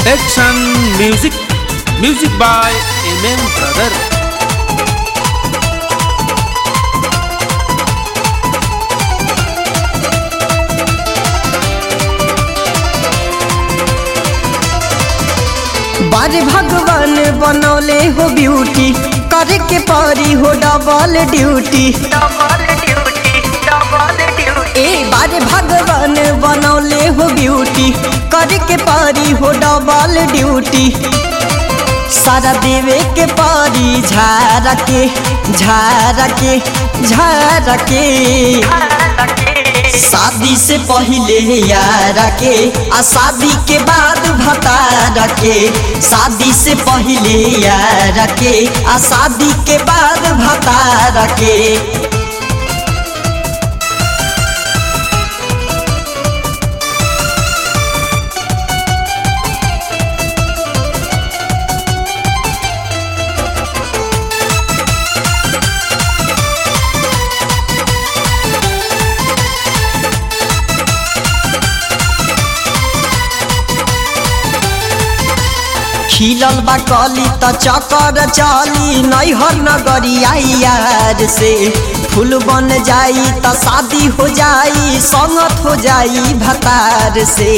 Action Music Music by MM Brother बारे भगवान बनौले हो ब्यूटी करे के परी हो डबल ड्यूटी ए बारे भगवान बनौले हो ब्यूटी करे के परी हो डबल ड्यूटी सारा देवे के परी झारा के झारा के झारा के शादी से पहले यारा के आ शादी के बाद भतारा के शादी से पहले यारा के आ शादी के बाद भतारा के खिलल बा कली त चकर चली नैहर नगरिया यार से फूल बन जाई त शादी हो जाई संगत हो जाई भतार से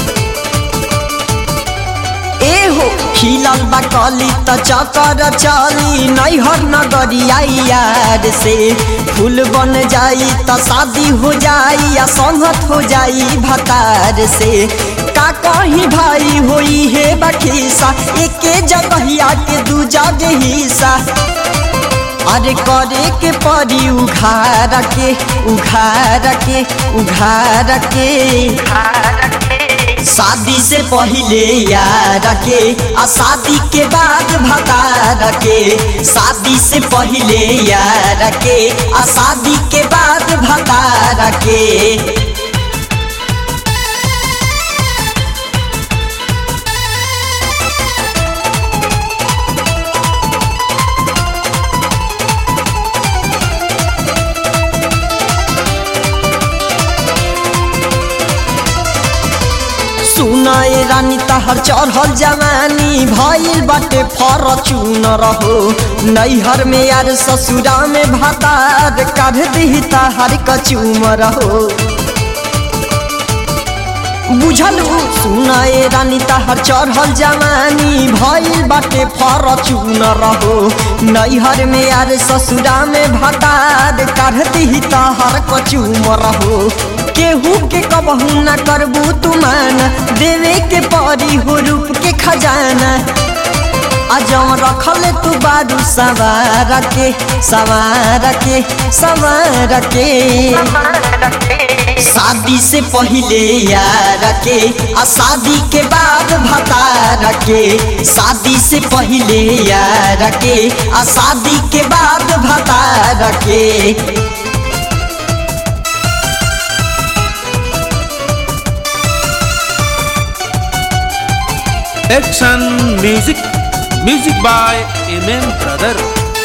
ए हो खिलल बा कली त चकर चली नैहर नगरिया यार से फूल बन जाई त शादी हो जाई या संगत हो जाई भतार से का कहीं भाई होई है बखीसा एके जगहिया के दू जगह हिस्सा अरे करे के परी उघार के उघार के उघार के शादी से पहले यार के आ शादी के बाद भतार के शादी से पहले यार के आ शादी के बाद भतार के सुनाए रानी तहर चढ़ल जवानी भइल बाटे फरचून रहो नैहर में यार ससुरा में भतार काढ़ दी तहर कचूम रहो बुझलू सुनाए रानी तहर चढ़ल जवानी भइल बाटे फरचून रहो नैहर में यार ससुरा में भतार काढ़ दी तहर कचूम रहो केहू के कबहू न करबू तुमान देवे के परी हो रूप के खजाना अजम रखल तू बारू सवार के सवार के सवार के शादी से पहले यार के आ शादी के बाद भतार के शादी से पहले यार के आ शादी के बाद भतार के Action Music Music by MM Brother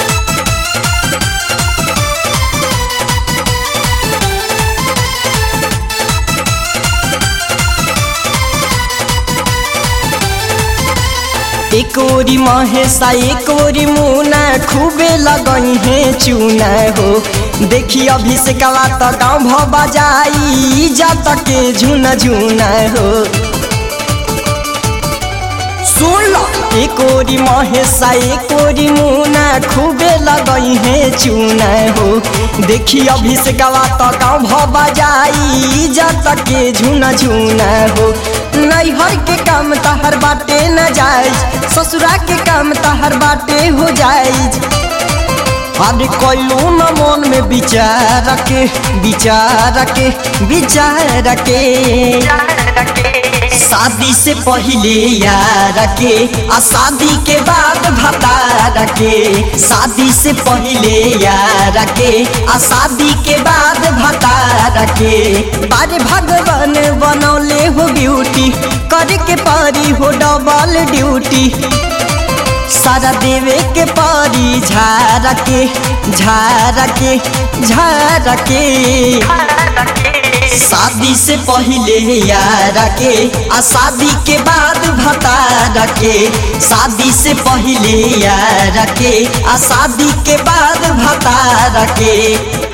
एक ओरी महेशा एक ओरी मुना खूबे लगई है चूना हो देखी अभिषेकवा त गाँव भ बजाई जात के झुना झुना हो सुन लो एक ओरी महेशा एक ओरी मुना खूबे लगई है चूना हो देखी अभिषेकवा त गाँव भ बजाई जात के झुना झुना हो नैहर के काम तहर बाटे न जाए ससुरा के काम तहर बाटे हो जाए अरे कोयलू न मन में विचार के विचार के विचार के शादी से पहले यार के आ शादी के बाद भतार के शादी से पहले यार के आ शादी के बाद भतार के बारे भगवान बनौले हो ब्यूटी करे के परी हो डबल ड्यूटी सारा देवे के परी झारा के झारा के झारा के शादी से पहले यार के आ शादी के बाद भतार के शादी से पहले यार के आ शादी के बाद भतार के